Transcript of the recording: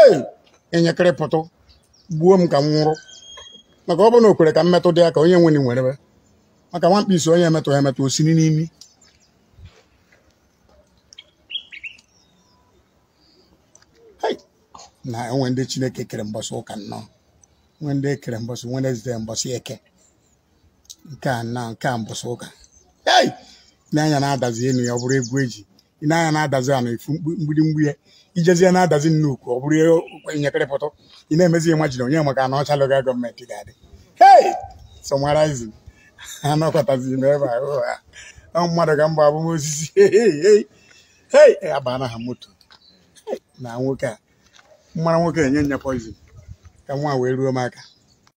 hei enyekịrị pụtụ gbuo m ka m nwụrụ maka ọ bụrụ na o kwere ka m metụ dị ya ka onye nwere nwerebe maka nwa mkpisi onye emetụ ya emetụ osiri n'imi Hei! na enwe ndị chineke kere mbọsị ụka nnọọ nwe ndị ekere mbọsị Wednesday mbọsị eke nke a na nke a mbọsị ụka hei n'anya na-adazi enu ya ọ bụrụ egwu eji ị na-anya na-adazi a na-efu mkpu- mgbidi mgbu ya ijezie na-adazi nnukwu ọ bụrụ nyekịrịpụtụ ị na-emezi ihe majiri onye maka na ọcha loga gọọmenti ga-adị hei sọmarizin anọkọtazi n'ebe ahụ ha ọ mmadụ ka mba abụmosisi hei hei abana ha moto Hei, na nwoke a mmara nwoke enye nya poizin ka nwa wee ruo m aka